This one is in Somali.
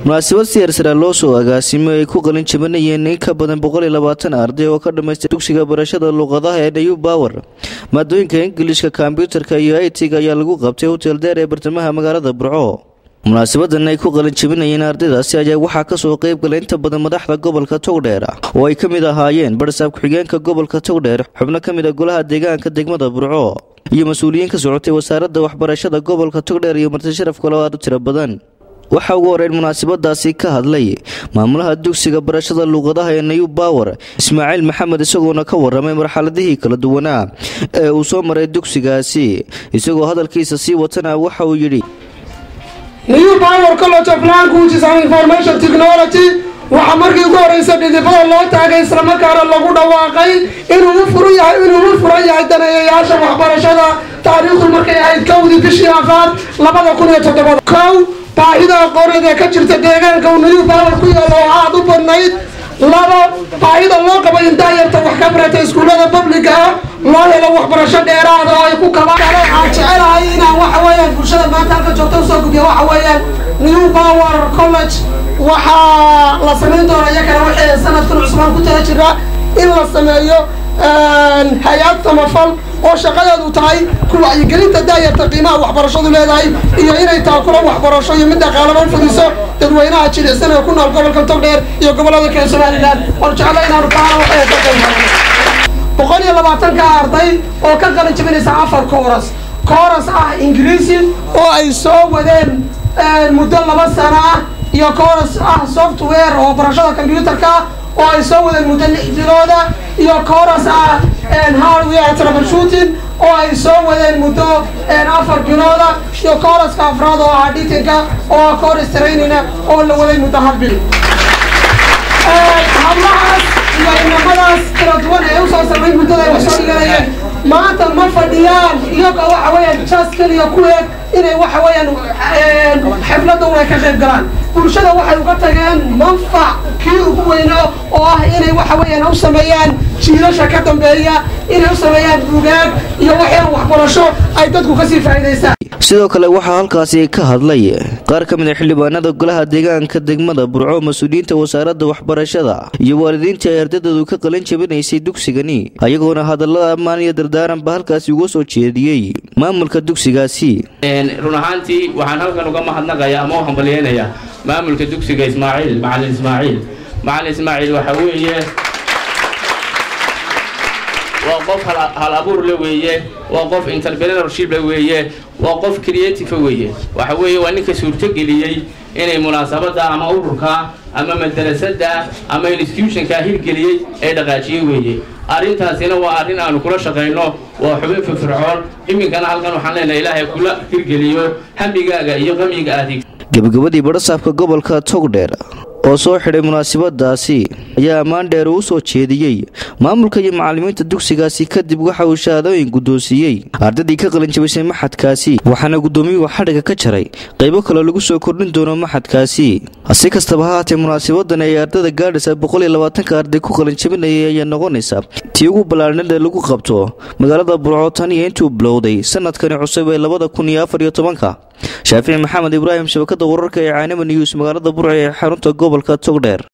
munaasabad siyarsara loo soo agaasimo ay ku qalin jabinayeen in ka badan boqoliyo labaatan arday oo ka dhammaystay dugsiga barashada luuqadaha ee new power maadooyinka ingilishka kombyutarka iyo it-ga ayaa lagu qabtay hotel deer ee bartamaha magaalada burco munaasabadan ay ku qalin jabinayeen ardaydaasi ayaa waxaa kasoo qeyb galay inta badan madaxda gobolka togdheer oo ay ka mid ahaayeen barsaab ku-xigeenka gobolka togdheer xubno ka mid a golaha deegaanka degmada burco iyo mas-uuliyiin ka socotay wasaaradda waxbarashada gobolka togdheer iyo marti sharaf kale oo aad u tiro badan waxaa ugu horeyn munaasabadaasi ka hadlay maamulaha dugsiga barashada luuqadaha ee new power ismaaciil maxamed isagoona ka waramay marxaladihii kala duwanaa ee uu soo maray dugsigaasi isagoo hadalkiisa sii watana waxa uu yidhi new power college of language and information technology waxaa markii ugu horeysa dhidibada loo taagay islamarkaana lagu dhawaaqay inuu u furan yahay inuu u furan yahay daneeyayaasha waxbarashada taariikhdu markay ahayd kowdii bishii afaad labada kun iyo toddobaad kow baahida aqooneed ee ka jirta deegaanka uu new power ku yaalo oo aada u badnayd labo baahida loo qabo in daayarta wax ka barata iskuullada publica ah loo helo waxbarasho dheeraada oo ay ku kabaan waxaan jecelahay inaan waxa weeyaan bulshada maanta halka joogta usoo gudbiya waxa weeyaan new power college waxaa la samayn doona iyakana waxay sanadkan cusbaan ku tala jira in la sameeyo hay-ad samafal oo shaqadeedu tahay ku wacyigelinta daayarta qiimaha waxbarashadu leedahay iyo inay taakula waxbarasho iyo mid dhaqaalaba u fudiso dadweynaha jilicsan ee ku nool gobolka togdheer iyo gobolada kale somalilan waan jecla inaanu kaana waxay ka qayb boqol iyo labaatanka arday oo ka qalin jabinaysa afar kooras kooras ah ingiriisi oo ay soo wadeen muddo laba sano ah iyo kooras ah software oo barashada combyutarka oo ay soo wadeen muddo lix bilooda iyo kooras ah hardware troubleshooting oo ay soo wadeen muddo afar bilooda iyo kooraska afraad oo ah dhitinka oo kooras trainina oo la waday muddo hal bil hablahaas iyo inamadaas kala duwan ee usoo samayn muddada ay wax soo dhiganayeen maanta ma fadhiyaan iyagoo waxa weeyaan jas keliya ku eeg inay waxa weeyaan xafladda un ay ka qayb galaan bulshada waxay uga tageen manfac kii ugu weyno oo ah inay waxa weeyaan u sameeyaan jiilasha ka dambeeya inay u sameeyaan bugaag iyo waxyaan waxbarasho ay dadku kasii faa'iidaystaan sidoo kale waxaa halkaasi ka hadlay qaar ka mid a xildhibaanada golaha deegaanka degmada burco mas-uuliyiinta wasaaradda waxbarashada iyo waalidiintii ay ardaydeedu ka qalin jabinaysay dugsigani ayagoona hadallada ammaan iyo dardaaranba halkaasi uga soo jeediyey maamulka dugsigaasi run ahaantii waxaan halkan uga mahadnaqayaa ama u hambalyeynayaa maamulka dugsiga ismaaciil macalin ismaaciil macalin ismaaciil waxa weeye waa qof hal abuur le weeye waa qof entrepreneurship le weeye waa qof creative weeye waxa weeye waa ninka suurtogeliyey inay munaasabadda ama ururka ama madarasada ama institutionka hirgeliyey ee dhaqaajiye weeye arrintaasina waa arrin aanu kula shaqayno waa xubin firfircoon iminkana halkan waxaan leenahay ilaahay kula hirgeliyo hamigaaga iyo qamiga adig gebagabadii badhasaabka gobolka togdheer oo soo xidhay munaasabadaasi ayaa ammaan dheer uu soo jeediyey maamulka iyo macallimiinta dugsigaasi kadib waxa uu shahaadooyin guddoonsiiyey ardaydii ka qalin jabisay maxadkaasi waxaana guddoomiyuhu xadhiga ka jaray qaybo kaloo lagu soo kordhin doono maxadkaasi si kastaba ha haatee munaasabadan ay ardayda gaadhaysa boqol iyo labaatanka arday ku qalin jabinayay ayaa noqonaysa tii ugu ballaarnid ee lagu qabto magaalada burco tan iyo intuu bilowday sanadkani cusub ee labada kun iyo afar iyo tobanka shaafici maxamed ibraahim shabakada wararka ee caanima news magaalada burco ee xarunta gobolka togdheer